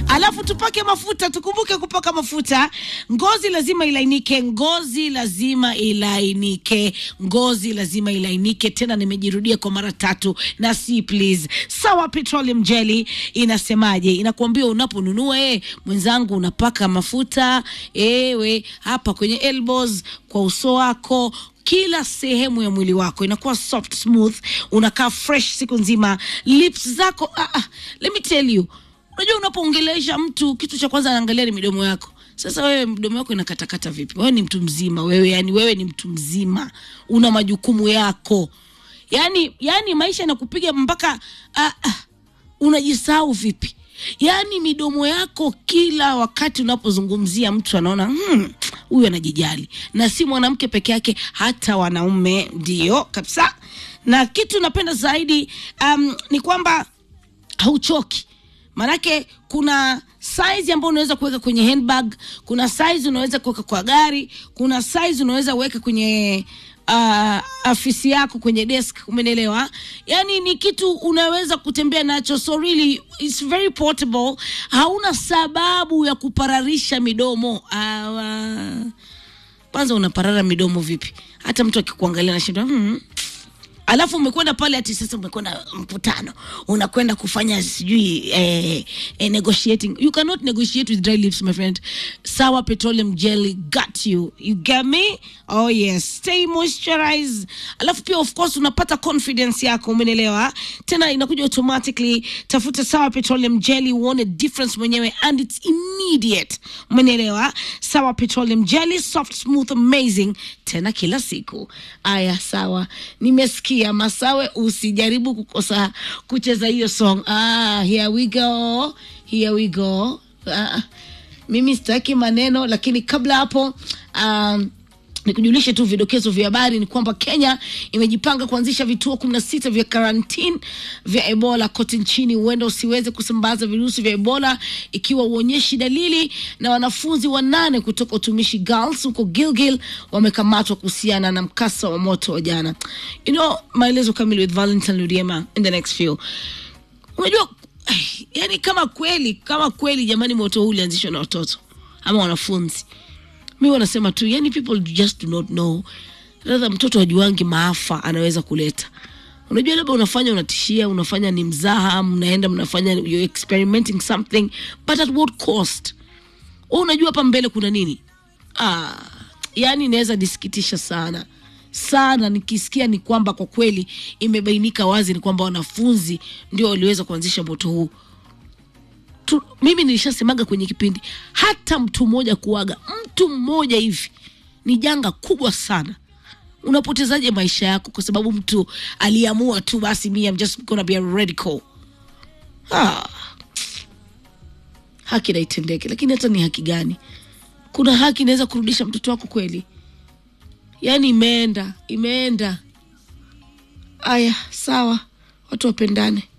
alafu tupake mafuta. Tukumbuke kupaka mafuta, ngozi lazima ilainike, ngozi lazima ilainike, ngozi lazima ilainike. Tena nimejirudia kwa mara tatu na si please. Sawa Petroleum Jelly inasemaje? Inakuambia unaponunua eh, mwenzangu unapaka mafuta ewe hapa kwenye elbows, kwa uso wako kila sehemu ya mwili wako inakuwa soft smooth, unakaa fresh siku nzima. Lips zako ah, ah, let me tell you, unajua unapoongelesha mtu kitu cha kwanza anaangalia ni midomo yako. Sasa wewe mdomo wako inakatakata vipi? Wewe ni mtu mzima wewe, yani wewe ni mtu mzima, una majukumu yako, yani yani maisha yanakupiga mpaka ah, ah, unajisahau vipi? Yaani midomo yako kila wakati unapozungumzia mtu anaona hmm, huyu anajijali, na si mwanamke peke yake, hata wanaume ndio kabisa. Na kitu napenda zaidi um, ni kwamba hauchoki Manake kuna size ambayo unaweza kuweka kwenye handbag, kuna size unaweza kuweka kwa gari, kuna size unaweza kuweka kwenye uh, afisi yako kwenye desk, umenielewa? Yani ni kitu unaweza kutembea nacho, so really it's very portable. Hauna sababu ya kupararisha midomo uh, kwanza unaparara midomo vipi? Hata mtu akikuangalia anashinda hmm. Alafu umekwenda pale ati sasa umekwenda mkutano, unakwenda kufanya sijui eh, eh, negotiating. You cannot negotiate with dry lips my friend. Sawa Petroleum Jelly got you. You get me? Oh yes. Stay moisturized. Alafu pia of course unapata confidence yako, umenelewa? Tena inakuja automatically. Tafuta Sawa Petroleum Jelly uone difference mwenyewe and it's immediate. Umenelewa? Sawa Petroleum Jelly soft smooth amazing tena kila siku. Aya sawa. Nimesikia Masawe, usijaribu kukosa kucheza hiyo song. Ah, here we go. Here we go. Ah, mimi sitaki maneno, lakini kabla hapo um, nikujulishe tu vidokezo vya habari ni kwamba Kenya imejipanga kuanzisha vituo kumi na sita vya karantini vya Ebola kote nchini, huenda usiweze kusambaza virusi vya Ebola ikiwa uonyeshi dalili. Na wanafunzi wanane kutoka utumishi Girls huko Gilgil wamekamatwa kuhusiana na mkasa wa moto wa jana. You know, maelezo kamili with Valentine Ludiema in the next few. Unajua, yani kama kweli kama kweli jamani, moto huu ulianzishwa na watoto ama wanafunzi mi wanasema tu yani people just do not know radha mtoto wajuangi maafa anaweza kuleta unajua labda unafanya unatishia unafanya ni mzaha mnaenda mnafanya you're experimenting something but at what cost u unajua hapa mbele kuna nini ah, yani inaweza nisikitisha sana sana nikisikia ni kwamba kwa kweli imebainika wazi ni kwamba wanafunzi ndio waliweza kuanzisha moto huu tu, mimi nilishasemaga kwenye kipindi, hata mtu mmoja kuaga, mtu mmoja hivi ni janga kubwa sana. Unapotezaje maisha yako kwa sababu mtu aliamua tu basi, me I'm just gonna be a radical. Ah, haki na itendeke, lakini hata ni haki gani? Kuna haki inaweza kurudisha mtoto wako kweli? Yaani imeenda imeenda. Aya, sawa, watu wapendane.